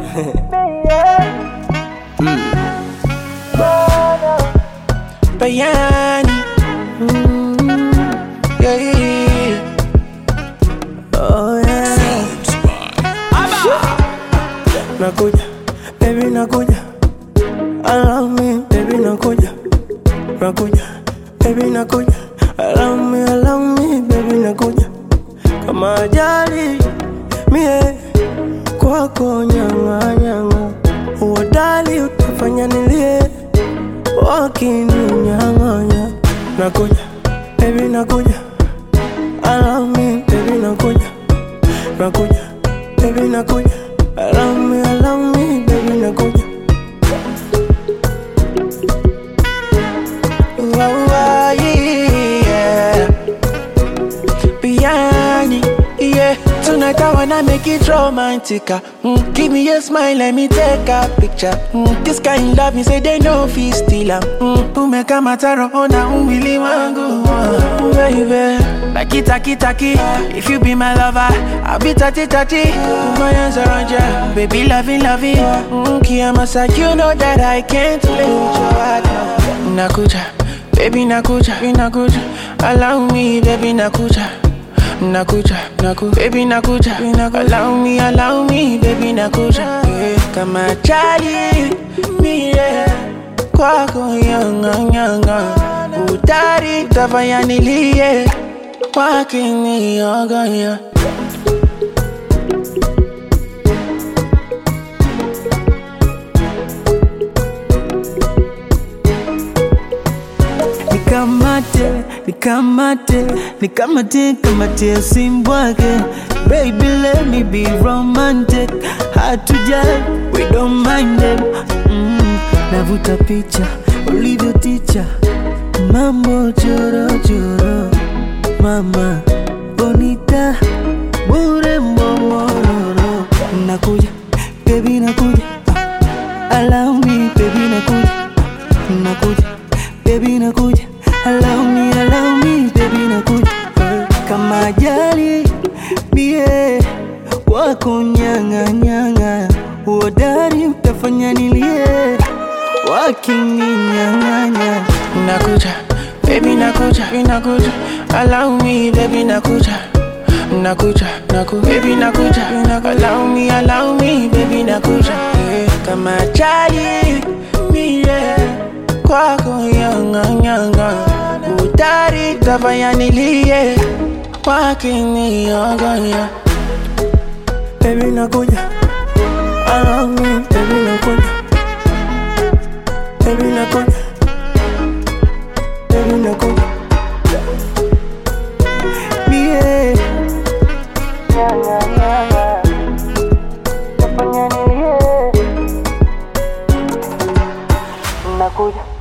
Bayani. Mm, yeah, yeah, yeah. Oh, yeah. Nakuja, baby nakuja. Allow me, baby nakuja. Nakuja, baby nakuja. Allow me, allow me, baby nakuja. Kama ajali, mie kwako nyanga nyanga. Uodali utafanya nilie, wakininyang'anya. Nakuja, baby nakuja. Allow me, baby nakuja. Nakuja, baby nakuja. Allow me, allow me, baby nakuja. Wow, wow, yeah. Biryani, yeah. Tonight I wanna make it romantic. ah. Mm, give me a smile, let me take a picture. Mm, this kind love, me say they know fi steal am. Mm, umeka mataro ona umwili wangu, ah, baby. Taki taki taki, if you be my lover, I'll be tati tati. Put my hands around ya, baby loving loving. Mm, Kiamasa, you know that I can't let you out. Nakuja, baby nakuja, baby nakuja. Allow me, baby nakuja. Nakuja, naku, baby nakuja, baby nakuja. Allow me, allow me, baby nakuja. Yeah. Kama chali, mie kwako yanga yanga. Utari utafanya nilie, wakiniogoya. nikamate nikamate nikamate kamate simbwake baby let me be romantic hatuja we don't mind them mm, navuta picha ulivyo ticha mambo chorochoro mama bonita bure mbomororo nakuja baby nakuja ah, allow me baby nakuja nakuja baby nakuja allow me allow me baby nakuja kama ajali bie wako nyanga nyanga uodari utafanya nilie wakininyang'anya Nakuja, baby nakuja, baby nakuja. Allow me, baby nakuja. Nakuja, naku, baby nakuja, baby nakuja. Allow me, allow me, baby nakuja. Yeah. Kama chali, mie kwako yanga yanga. Utari utafanya nilie, wakiniogoya. Baby nakuja, allow me, baby nakuja. Baby nakuja, baby nakuja. bie Nakuja.